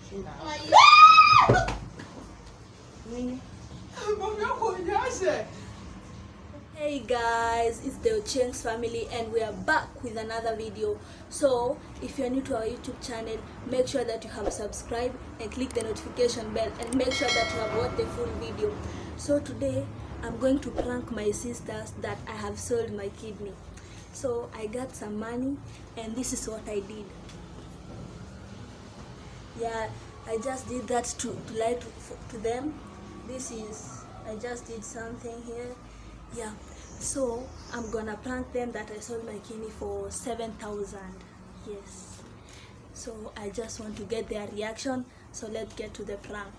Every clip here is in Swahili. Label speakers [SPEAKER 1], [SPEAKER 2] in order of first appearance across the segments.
[SPEAKER 1] Shinda.
[SPEAKER 2] Ai.
[SPEAKER 1] Nini?
[SPEAKER 3] Mwambie kuonyeshe.
[SPEAKER 2] Hey guys, it's the Ochengs family and we are back with another video. So, if you're new to our YouTube channel, make sure that you have subscribed and click the notification bell and make sure that you have watched the full video. So today, I'm going to prank my sisters that I have sold my kidney. So, I got some money and this is what I did. Yeah, I just did that to, to lie to, to them. This is, I just did something here. Yeah, so I'm gonna prank them that I sold my kidney for 7,000. Yes. So I just want to get their reaction. So let's get to the prank.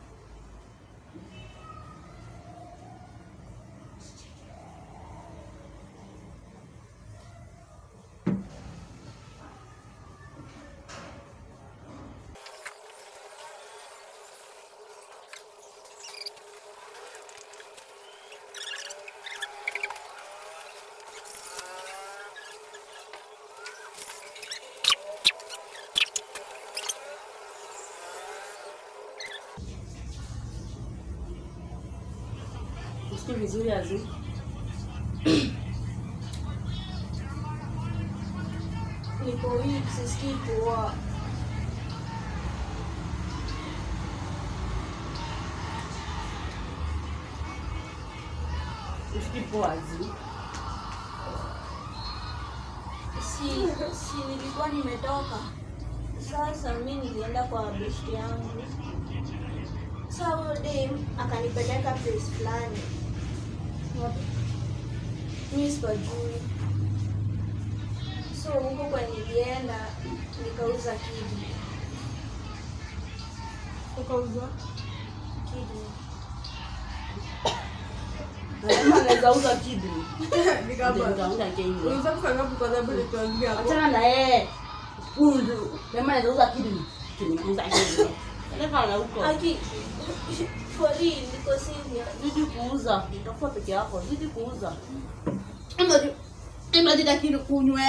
[SPEAKER 1] Usikii vizuri azi.
[SPEAKER 2] Niko weak, sisikii poa.
[SPEAKER 1] Usikii poa azi.
[SPEAKER 2] Si, si nilikuwa nimetoka. Sasa mi nilienda kwa besti yangu. Sasa huyo dem akanipeleka place fulani. Mi sipajui. So huko kwa nilienda nikauza kidney.
[SPEAKER 3] Ukauza.
[SPEAKER 2] Kidney.
[SPEAKER 1] Nasema anaweza uza kidney.
[SPEAKER 3] Nikaba.
[SPEAKER 1] Nitauza kidney.
[SPEAKER 3] Unaweza kusangapi kwa sababu nituambia hapo.
[SPEAKER 1] Achana na yeye. Huyu ndio. Nasema anaweza uza kidney. Kidney kidney. Eleka na huko.
[SPEAKER 2] Aki, for real, niko serious.
[SPEAKER 1] Zidi kuuza. Utakuwa peke yako. Zidi kuuza. Imadi. Imadi lakini kunywe.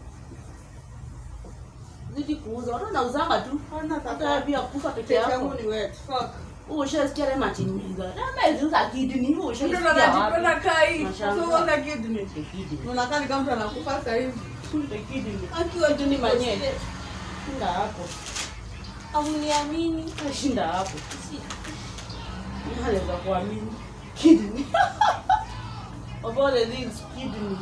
[SPEAKER 1] Zidi kuuza. Watu wanauzanga tu.
[SPEAKER 3] Hana
[SPEAKER 1] Hata pia kufa peke
[SPEAKER 3] Pete
[SPEAKER 1] yako.
[SPEAKER 3] yangu ni wet. Fuck.
[SPEAKER 1] Ushasikia ile matimiza. Na ameziuza kidney.
[SPEAKER 3] Mtu
[SPEAKER 1] Ushasikia wapi?
[SPEAKER 3] anajipenda kai.
[SPEAKER 1] Mashallah.
[SPEAKER 3] So unaona kidney.
[SPEAKER 1] Kidney.
[SPEAKER 3] Unakaa ni kama mtu anakufa sasa hivi.
[SPEAKER 1] Kidney.
[SPEAKER 2] Akiwa tu
[SPEAKER 1] Kidney
[SPEAKER 2] niko
[SPEAKER 1] manye.
[SPEAKER 2] serious.
[SPEAKER 1] Shinda hapo.
[SPEAKER 2] Hamuniamini.
[SPEAKER 1] Shinda hapo.
[SPEAKER 2] Si-
[SPEAKER 1] Anaweza kuamini. Kidney. Of all the things, kidney.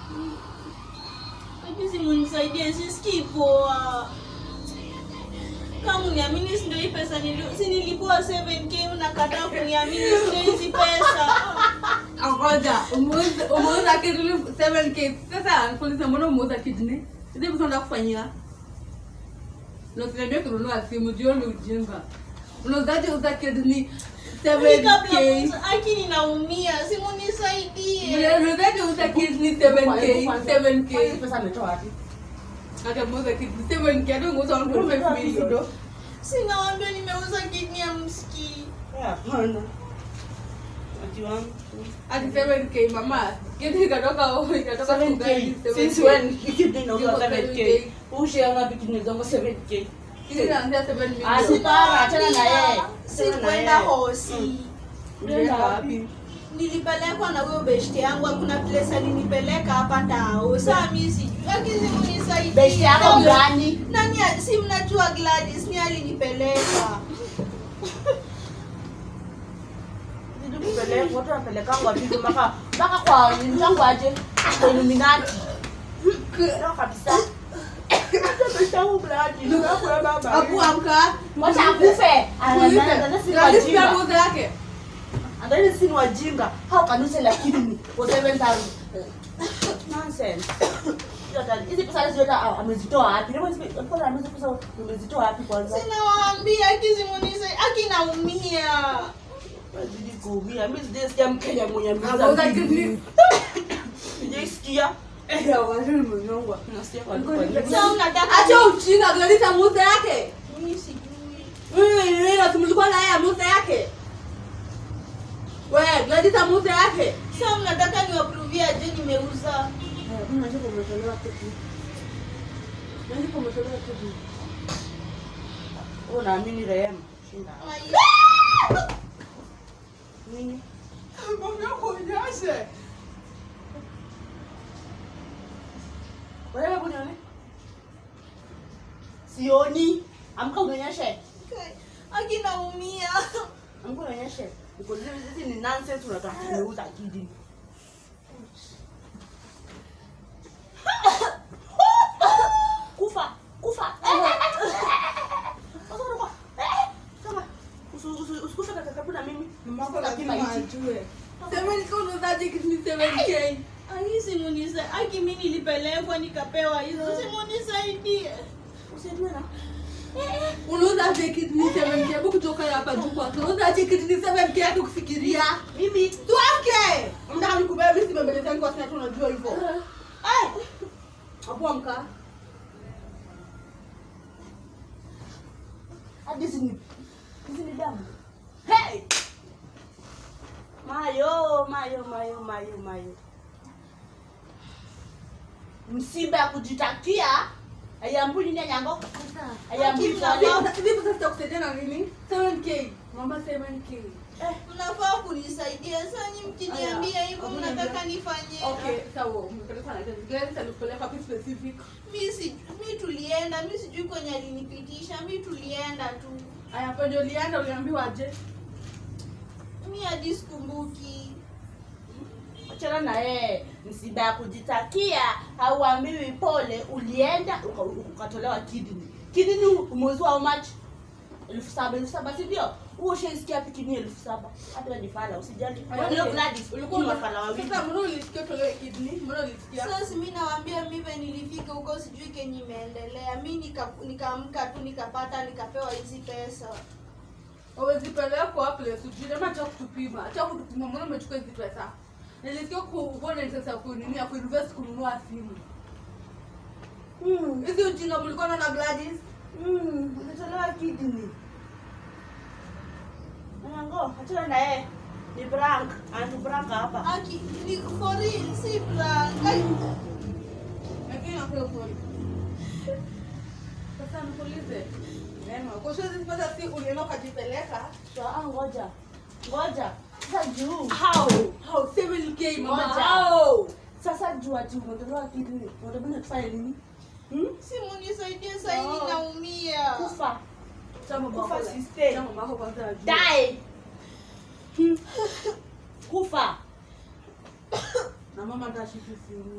[SPEAKER 2] Lakini munisaidie, sisikii poa. Kama uniamini, si ndio hii pesa nili- si nilipua 7k unakataa kuniamini, si ndio hizi pesa.
[SPEAKER 3] Ngoja, umeuza umeuza kidney 7k. Sasa nikuulize mbona umeuza kidney? Hizi vitu unataka kufanyia? Na usiniambie kununua simu jioni ujinga. Unauzaje uza kidney
[SPEAKER 2] Mimi kabla
[SPEAKER 3] 7k?
[SPEAKER 2] muuza- aki ninaumia, si munisaidie.
[SPEAKER 3] Unauzaje uza kidney 7k? 7k.
[SPEAKER 1] Hizi pesa ametoa wapi?
[SPEAKER 3] Hata muuza kidney 7k hata ungeuza 1.5 million.
[SPEAKER 2] Sinawaambia nimeuza kidney ya msikii.
[SPEAKER 1] Hapana. Ati wangu.
[SPEAKER 3] Hadi 7k mama. Kidney ikatoka ikatoka
[SPEAKER 1] 7K. Since when kidney inauza 7K? Ushia ngapi kidney zangu 7K?
[SPEAKER 3] Kidney inaanzia 7 million.
[SPEAKER 1] Asi- Para, achana na yeye.
[SPEAKER 2] Si
[SPEAKER 1] Achana na
[SPEAKER 2] kwenda
[SPEAKER 1] yeye.
[SPEAKER 2] hosi.
[SPEAKER 1] Unaenda wapi?
[SPEAKER 2] nilipelekwa na huyo beshte yangu hakuna place alinipeleka hapa tao saa mi sijui akizi munisaidie.
[SPEAKER 1] Beshte yako gani?
[SPEAKER 2] nani a- si mnajua Gladys ni alinipeleka
[SPEAKER 1] Zidi kupeleka, watu wanapelekangwa vipi mpaka mpaka kwa njangu aje kwa Illuminati. Ndio kabisa. Hata beshte yangu Bladi, ndio kwa baba.
[SPEAKER 3] Abu amka.
[SPEAKER 1] Wacha akufe. Anaanza si wajinga.
[SPEAKER 3] muuza yake.
[SPEAKER 1] Angalia si ni wajinga. How can you say like kidney for 7000? Nonsense. Hiyo hata- Hizi pesa hizi yote ah, amezitoa wapi? Ndio hizi pesa amezi pesa umezitoa wapi kwanza?
[SPEAKER 2] sinawaambia akizi munisaidie akinaumia
[SPEAKER 1] Zidi kuumia. Mimi sija sikia Mkenya mwenye
[SPEAKER 3] Ameuza
[SPEAKER 1] ameuza
[SPEAKER 3] kidney.
[SPEAKER 1] kidney. Sijaisikia.
[SPEAKER 3] Eh, ya waziri mnyongwa.
[SPEAKER 1] Nasikia kwa kwa-
[SPEAKER 2] sa unataka
[SPEAKER 3] Acha ujinga Gladys amuuza yake.
[SPEAKER 2] mi sijui
[SPEAKER 3] Wewe wewe na tumlikuwa na yeye amuuza yake. Wewe Gladys amuuza yake.
[SPEAKER 2] sa mnataka niwapruvia je nimeuza
[SPEAKER 1] Eh, mimi najua umetolewa kidney. Najua umetolewa kidney. Wewe unaamini Rehema? Shinda. Nini? Wewe hebu nione. Sioni. Amka unionyeshe.
[SPEAKER 2] akinaumia
[SPEAKER 1] Amka unionyeshe. Uko hizi hizi ni nonsense unataka kuniuza akili. Kufa, kufa. Sasa unakuwa eh kama usu- usu- usikufe karibu na mimi.
[SPEAKER 3] Mamako
[SPEAKER 1] Lazima
[SPEAKER 3] lazima
[SPEAKER 1] iti.
[SPEAKER 3] ajue. 7k unauzaje kitu ni 7k?
[SPEAKER 2] Aki simunisa aki mi nilipelekwa nikapewa hizo simunisaidie
[SPEAKER 1] Usiendwe na.
[SPEAKER 3] Unauzaje kitu ni 7k? Hebu kutoka hapa juu kwanza. Unauzaje kitu ni 7k hata kufikiria?
[SPEAKER 1] Mimi
[SPEAKER 3] Tuamke. Mnataka nikubebe mimi sibembelezani kwa sababu unajua hivyo. Eh. Hapo amka.
[SPEAKER 1] hadi hizi ni hizi ni damu. Hey! Mayo, mayo, mayo, mayo, mayo. Msiba ya kujitakia ayambuli ni nyango. Ayambuli
[SPEAKER 3] Vipi
[SPEAKER 1] kwa
[SPEAKER 3] vipi sasa tutakusaidia na nini? 7k. Mama 7k.
[SPEAKER 2] mnafaa kunisaidia sanyi mkiniambia hivyo
[SPEAKER 3] Hebu
[SPEAKER 2] mnataka
[SPEAKER 3] niambie.
[SPEAKER 2] nifanye
[SPEAKER 3] Okay, sawa. Umepelekwa na gari. Gari itakupeleka kwa specific.
[SPEAKER 2] mi si mi tulienda mi sijui kwenye alinipitisha mi tulienda tu
[SPEAKER 3] Aya, kwenye ulienda uliambiwa aje?
[SPEAKER 2] mi hadi sikumbuki
[SPEAKER 1] Achana na yeye. Msiba ya kujitakia hauambiwi pole, ulienda uka- ukatolewa kidney. Kidney umeuzwa how much? elfu saba elfu saba si ndio? Huo ushaisikia wapi kidney elfu saba? Hata wewe ni fala, usijali.
[SPEAKER 3] Aya,
[SPEAKER 1] Wewe
[SPEAKER 3] okay.
[SPEAKER 1] Gladys,
[SPEAKER 3] Ulikuwa
[SPEAKER 1] ni
[SPEAKER 3] una-
[SPEAKER 1] mafala wawili.
[SPEAKER 3] Sasa mbona ulisikia utolewe kidney? Mbona ulisikia?
[SPEAKER 2] sasa mi nawambia mive nilifika huko sijui kenye imeendelea mi nika- nikaamka tu nikapata nikapewa hizi pesa
[SPEAKER 3] Hawezi pelekwa place ujue ama cha kutupima. Cha kutupima mbona umechukua hizi pesa? Nilisikia kuona sasa kunini ya kuinvest kununua simu.
[SPEAKER 1] Mm.
[SPEAKER 3] Hizi ujinga mlikuwa na Gladys?
[SPEAKER 1] Mm, umetolewa kidney. Nango, achana na yeye. Ni prank, anatu prank hapa.
[SPEAKER 2] aki ni for real si prank Ai,
[SPEAKER 3] Lakini nakuwa kweli. Sasa nikuulize. Neema, kwa hiyo hizi pesa si ulienda ukajipeleka?
[SPEAKER 1] So, ah, ngoja. Ngoja. Sasa juu.
[SPEAKER 3] How? How? 7k mama.
[SPEAKER 1] Moja.
[SPEAKER 3] How?
[SPEAKER 1] Sasa juu ati umetolewa kidney. Unataka tufanye nini? Hmm?
[SPEAKER 2] simu nisaidie saini
[SPEAKER 3] No.
[SPEAKER 2] naumia
[SPEAKER 1] Kufa.
[SPEAKER 3] Chama
[SPEAKER 1] Kufa
[SPEAKER 3] bako.
[SPEAKER 1] sister.
[SPEAKER 3] Chama bako kwanza ajue.
[SPEAKER 1] Die. Hmm. Kufa.
[SPEAKER 3] Na mama atashiki simu.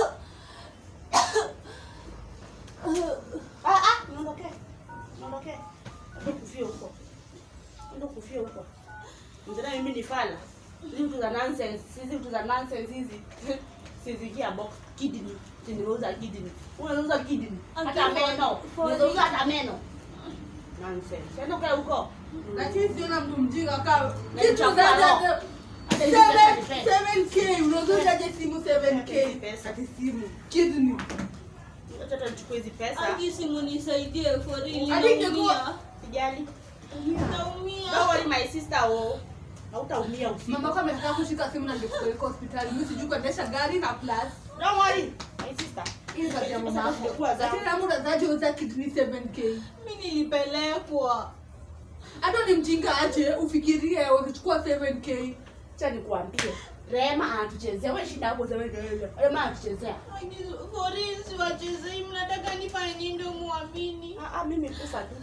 [SPEAKER 1] Ah ah, niondoke. Niondoke. Ndio kufia huko. Ndio kufia huko. Mzee mimi ni fala. Hizi vitu za nonsense, hizi vitu za nonsense hizi. Sizikia box kidney. Tinauza kidney. Unauza kidney. Hata
[SPEAKER 2] Okay,
[SPEAKER 1] meno.
[SPEAKER 2] for-
[SPEAKER 1] Unauza hata meno. Nonsense. Ndio kae huko.
[SPEAKER 3] Lakini siona mtu mjinga kama
[SPEAKER 1] Na
[SPEAKER 3] kitu
[SPEAKER 1] nichafua
[SPEAKER 3] za
[SPEAKER 1] roho.
[SPEAKER 3] za-
[SPEAKER 1] Hata hizi pesa
[SPEAKER 3] Seven-
[SPEAKER 1] ni pesa.
[SPEAKER 3] 7k unazojaje simu
[SPEAKER 1] Hizi
[SPEAKER 3] 7k
[SPEAKER 1] pesa.
[SPEAKER 3] ati simu kidney
[SPEAKER 1] Acha hata nichukue hizi pesa.
[SPEAKER 2] aki simu nisaidie for real
[SPEAKER 3] Hadi
[SPEAKER 2] naumia
[SPEAKER 3] ingekuwa-
[SPEAKER 1] Sijali.
[SPEAKER 2] naumia
[SPEAKER 1] Don't worry my sister oh. Hautaumia usiku.
[SPEAKER 3] mama kama nataka kushika simu na ndikupeleka hospitali mimi sijui kuendesha gari na plus
[SPEAKER 1] Don't worry my sister.
[SPEAKER 3] hii ni kazi ya mama yako
[SPEAKER 1] Zingekuwa zangu.
[SPEAKER 3] lakini kama unazaje uza kidney 7k
[SPEAKER 2] mi nilipelekwa
[SPEAKER 3] hata ni mjinga aje ufikirie ukichukua 7k
[SPEAKER 1] Acha nikuambie. Rema anatuchezea. Wewe shida hapo sema ndio. Rema anatuchezea.
[SPEAKER 2] Aki, for real siwachezei mnataka nifanye nini ndio muamini
[SPEAKER 1] Ah ah mimi kufa tu.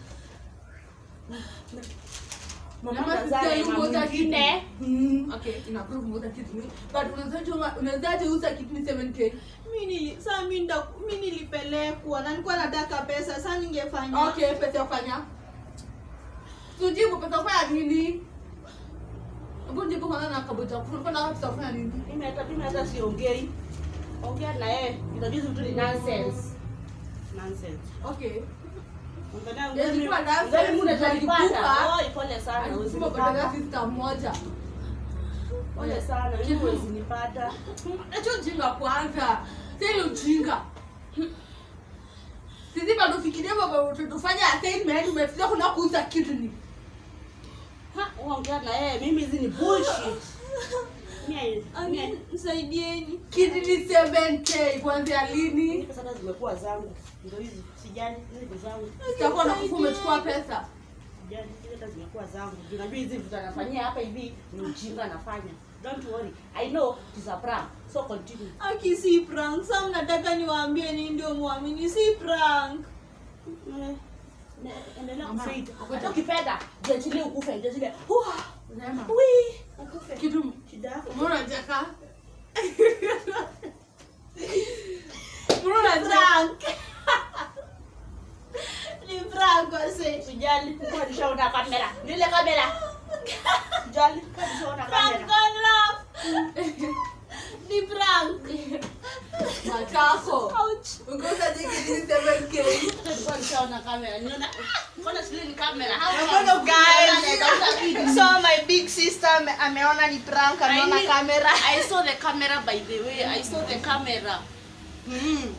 [SPEAKER 1] Mama
[SPEAKER 3] Mama
[SPEAKER 1] anazaa
[SPEAKER 3] sister
[SPEAKER 1] Rema
[SPEAKER 3] yuko za
[SPEAKER 1] mwingine.
[SPEAKER 3] Mm, okay ina prove uza kidney but unazaje unazaje uza kidney 7k
[SPEAKER 2] mi nili saa mi nda- mi nilipelekwa na nilikuwa nataka pesa saa ningefanya
[SPEAKER 3] okay pesa ya kufanya tujibu pesa ya kufanya nini hebu jibu kwanza na kabuta kulikuwa na pesa ya kufanya nini
[SPEAKER 1] Mimi hata mimi hata siongei. Ongea na yeye. Unajua vitu ni nonsense. Nonsense.
[SPEAKER 3] okay
[SPEAKER 1] Ongea
[SPEAKER 3] Ilikuwa
[SPEAKER 1] na
[SPEAKER 3] nonsense,
[SPEAKER 1] Ngani muna
[SPEAKER 3] ilikuwa.
[SPEAKER 1] talipata. Oh, pole sana.
[SPEAKER 3] alisema
[SPEAKER 1] usinipata.
[SPEAKER 3] kupeleka sister mmoja
[SPEAKER 1] Pole sana. Mimi huwezi nipata.
[SPEAKER 3] Acha ujinga kwanza. Sasa ujinga. Sisi bado fikiria baba tutafanya assignment umefikia kuna kuuza kidney.
[SPEAKER 1] Ha, ongea na yeye. Mimi hizi ni bullshit. Mia-
[SPEAKER 2] Ami,
[SPEAKER 1] mia-
[SPEAKER 2] msaidieni
[SPEAKER 3] kidney 7k kuanzia
[SPEAKER 1] hizi
[SPEAKER 3] lini
[SPEAKER 1] pesa hata zimekuwa zangu ndo hizi sijali hizi ni zangu
[SPEAKER 3] sitakuwa na kufu umechukua pesa
[SPEAKER 1] sijali hizi hata zimekuwa zangu Juu najua hizi vitu anafanyia hapa hivi ni ujinga anafanya don't worry i know it is a prank so continue
[SPEAKER 2] aki si prank sa mnataka niwaambie ni ndio mwamini si prank
[SPEAKER 1] Eh, ne- endelea
[SPEAKER 3] Mama,
[SPEAKER 1] kufaid
[SPEAKER 3] uko
[SPEAKER 1] hata
[SPEAKER 3] ta-
[SPEAKER 1] ukipenda jiachilie ukufe jiachilie Hua,
[SPEAKER 3] Neema,
[SPEAKER 1] wi ukufe
[SPEAKER 3] kitu
[SPEAKER 1] shida yako
[SPEAKER 3] mbona unacheka mbona unacheka
[SPEAKER 2] prank ni prank wase
[SPEAKER 1] sijali kwa nishaona kamera nile kamera sijali kwa nishaona
[SPEAKER 2] prank
[SPEAKER 1] kamera
[SPEAKER 2] gone wrong ni prank
[SPEAKER 3] matako
[SPEAKER 2] ouch
[SPEAKER 3] ungoza je kidney 7k
[SPEAKER 1] Nilikuwa nishaona kamera niona mbona sile ni kamera
[SPEAKER 3] Mbona
[SPEAKER 1] How
[SPEAKER 4] guys? so my big sister ame- ameona ni prank ameona
[SPEAKER 1] I need-
[SPEAKER 4] kamera
[SPEAKER 1] I saw the camera by the way. I saw the camera. Mm.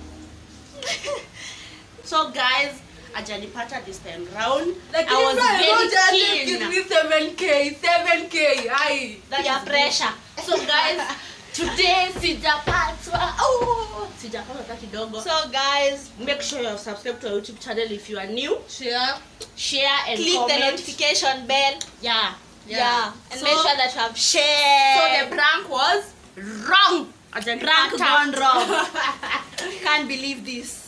[SPEAKER 1] so guys, ajanipata this time round. I was very keen.
[SPEAKER 3] kidney 7k 7k ai
[SPEAKER 1] That
[SPEAKER 4] ya
[SPEAKER 1] is
[SPEAKER 4] pressure
[SPEAKER 1] So guys, today sijapatwa. Oh, sijapatwa hata kidogo. So
[SPEAKER 4] so guys
[SPEAKER 1] make sure you subscribe to our YouTube channel if you are new.
[SPEAKER 3] share
[SPEAKER 1] Share and
[SPEAKER 4] click
[SPEAKER 1] comment.
[SPEAKER 4] the notification bell
[SPEAKER 1] Yeah.
[SPEAKER 4] yeah, and
[SPEAKER 1] So-
[SPEAKER 4] make sure that you have
[SPEAKER 1] So
[SPEAKER 4] shared
[SPEAKER 1] the prank was wrong.
[SPEAKER 4] prank
[SPEAKER 1] Ajanipata.
[SPEAKER 4] gone wrong can't believe this